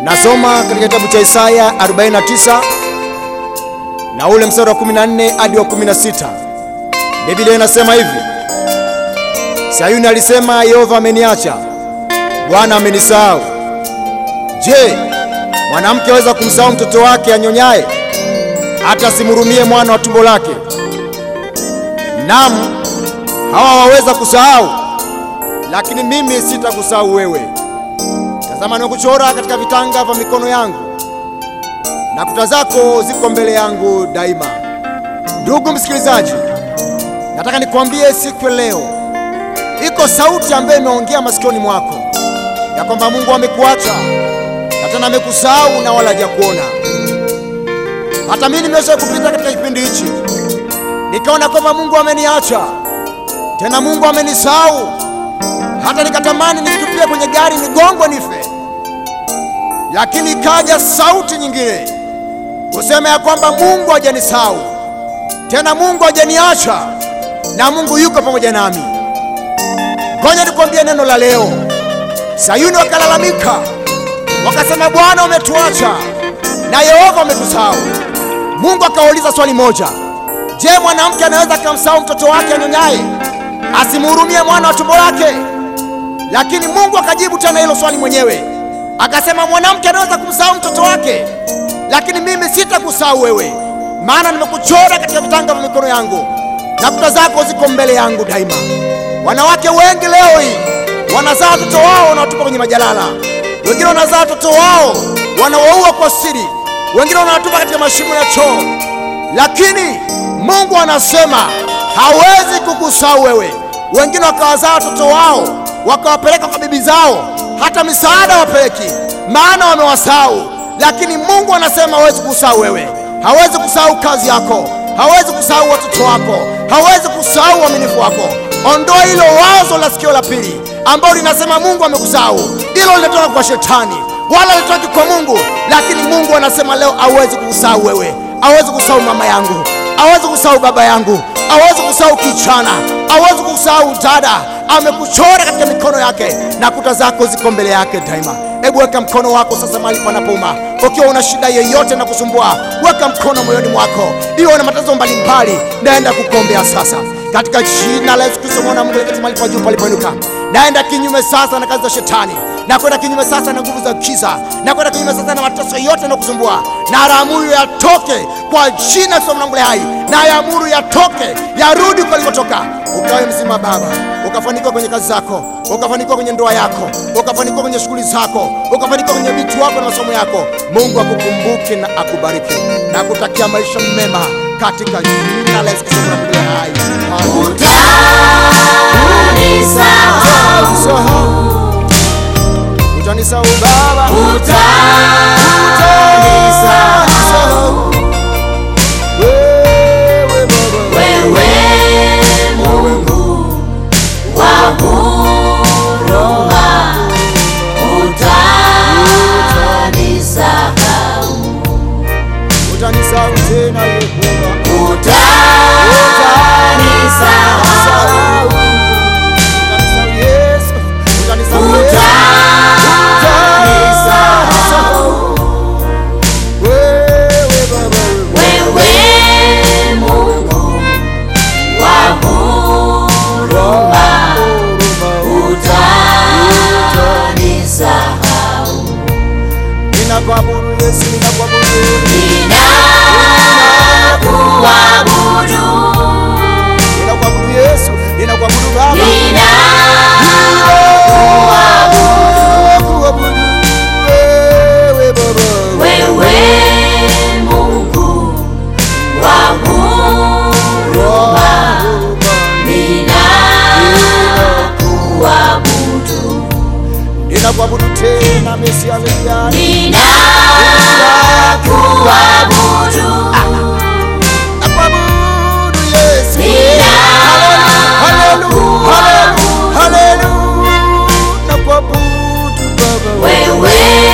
Nasoma katika kitabu cha Isaya 49 na ule mstari wa 14 hadi wa 16. Biblia inasema hivi: Sayuni alisema, Yehova ameniacha, Bwana amenisahau. Je, mwanamke aweza kumsahau mtoto wake anyonyaye, hata asimhurumie mwana wa tumbo lake? Naam, hawa waweza kusahau, lakini mimi sitakusahau wewe. Tazama, nimekuchora katika vitanga vya mikono yangu, na kuta zako ziko mbele yangu daima. Ndugu msikilizaji, nataka nikwambie siku ya leo, iko sauti ambayo imeongea masikioni mwako ya kwamba Mungu amekuacha na tena amekusahau na wala hajakuona. Hata mimi nimesha kupita katika kipindi hichi, nikaona kwamba Mungu ameniacha, tena Mungu amenisahau, hata nikatamani nitupie kwenye gari nigongwe nife, lakini ikaja sauti nyingine kusema ya kwamba Mungu hajanisahau, tena Mungu hajaniacha, na Mungu yuko pamoja nami. Ngoja nikwambie neno la leo. Sayuni wakalalamika wakasema, Bwana umetuacha na Yehova umetusahau. Mungu akawauliza swali moja, je, mwanamke anaweza akamsahau mtoto wake anyonyaye asimhurumie mwana wa tumbo lake? Lakini Mungu akajibu tena hilo swali mwenyewe akasema, mwanamke anaweza kumsahau mtoto wake, lakini mimi sitakusahau wewe, maana nimekuchora katika vitanga vya mikono yangu na kuta zako ziko mbele yangu daima. Wanawake wengi leo hii wanazaa watoto wao wanawatupa kwenye majalala, wengine wanazaa watoto wao wanawaua kwa siri, wengine wanawatupa katika mashimo ya choo, lakini Mungu anasema hawezi kukusahau wewe. Wengine wakawazaa watoto wao wakawapeleka kwa bibi zao, hata misaada wapeleki, maana wamewasahau. Lakini Mungu anasema hawezi kukusahau wewe, hawezi kusahau kazi yako, hawezi kusahau watoto wako, hawezi kusahau uaminifu wako. Ondoa hilo wazo la sikio la pili ambalo linasema Mungu amekusahau. Hilo linatoka kwa shetani, wala litoki kwa Mungu. Lakini Mungu anasema leo hawezi kukusahau wewe, hawezi kusahau mama yangu, hawezi kusahau baba yangu, hawezi kusahau kichana, hawezi kusahau dada. Amekuchora katika mikono yake na kuta zako ziko mbele yake daima. Hebu weka mkono wako sasa mahali panapouma. Ukiwa una shida yoyote na kusumbua, weka mkono moyoni mwako. Iwe una matatizo mbalimbali, naenda kukuombea sasa katika jina la Yesu Kristo mwana wa Mungu aliye mahali pa juu palipoinuka. Naenda kinyume sasa na kazi za shetani, na kwenda kinyume sasa na nguvu za giza, na kwenda kinyume sasa na mateso yote na kusumbua, na yaamuru yatoke kwa jina la Yesu mwana wa Mungu hai, na yaamuru yatoke, yarudi kwa ulikotoka, ukawe mzima Baba, ukafanikiwa kwenye kazi zako, ukafanikiwa kwenye ndoa yako, ukafanikiwa kwenye shughuli zako, ukafanikiwa kwenye vitu wako na masomo yako. Mungu akukumbuke na akubariki na kutakia maisha mema katika jina la Yesu Kristo mwana wa Mungu hai. Utanisahau, utanisahau Baba, utanisahau wewe Baba, utanisahau tena wewe Baba, utanisahau, utanisahau Yesu, utanisahau Yesu, utanisahau wewe Baba, wewe Ninakuabudu Yesu, ninakuabudu ninakuabudu Yesu, ninakuabudu Baba, ninakuabudu wewe Baba, ninakuabudu tena Mesia Mesiani, nakuabudu Yesu, haleluya, haleluya, haleluya, nakuabudu Baba,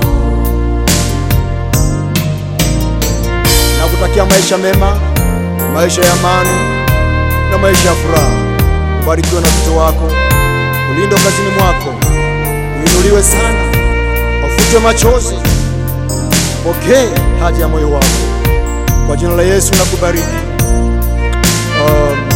nakutakia maisha mema, maisha ya amani na maisha ya furaha. Ubarikiwe na mtoto wako, ulindwe kazini mwako, uinuliwe sana, ufutwe machozi, pokee haja ya moyo wako. Kwa jina la Yesu nakubariki. Amen.